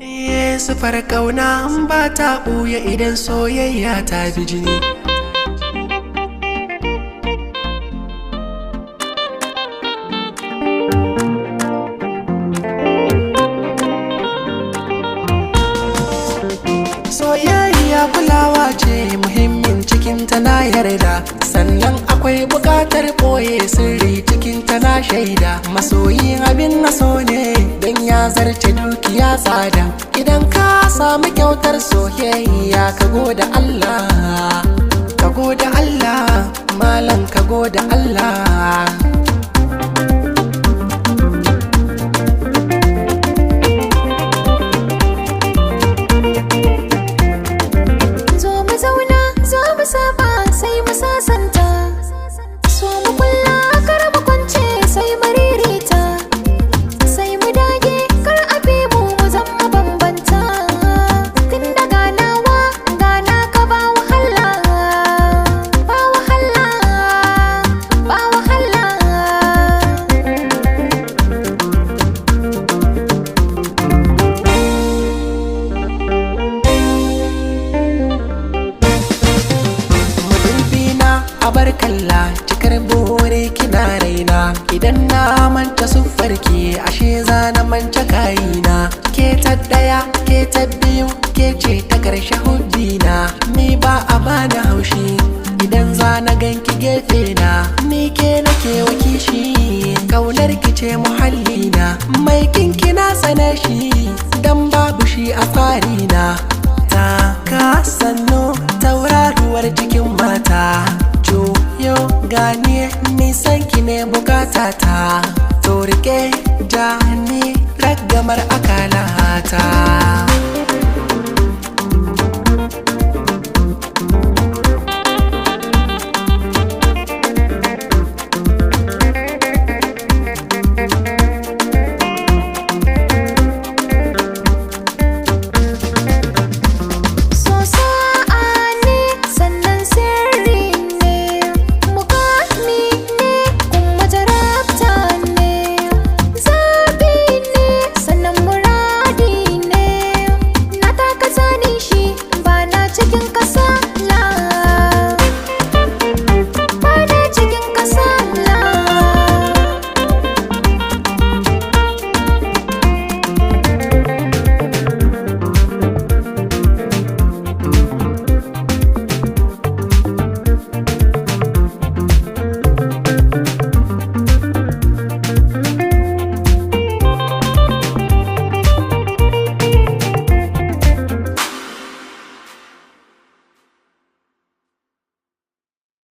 sufar ƙauna an ba ta ɓuya idan soyayya ta bi jini soyayya kulawa ce muhimmin cikin na yarda sannan akwai buƙatar ɓoye sirri cikin na shaida masoyi abin naso ne don ya zarce dukiya tsada idan ka samu kyautar soyayya ka goda Allah ka goda Allah malam ka goda Allah zo mu zauna zo mu saba sai mu sasanta so mu kulla kar mu kwance sai mu ririta sai mu dage kar a bi mu mu zama bambanta tun da ganawa gana ka ba wahala ba wahala ba wahala mudubina a bar kalla cikar bore kina raina idan na manta siffarki ashe za na manta kayina ke ta daya ke ta biyu ke ce ta karshe hubbina ni ba a bani haushi idan za na ganki gefe na ni ke nake wakishi kaunar ki ce muhallina mai kinki na tsane shi dan babu shi a tsarina ta ka sannu tauraruwar cikin mata juyo gani nisan ki ne bukatata to rike ja ni ragamar akalata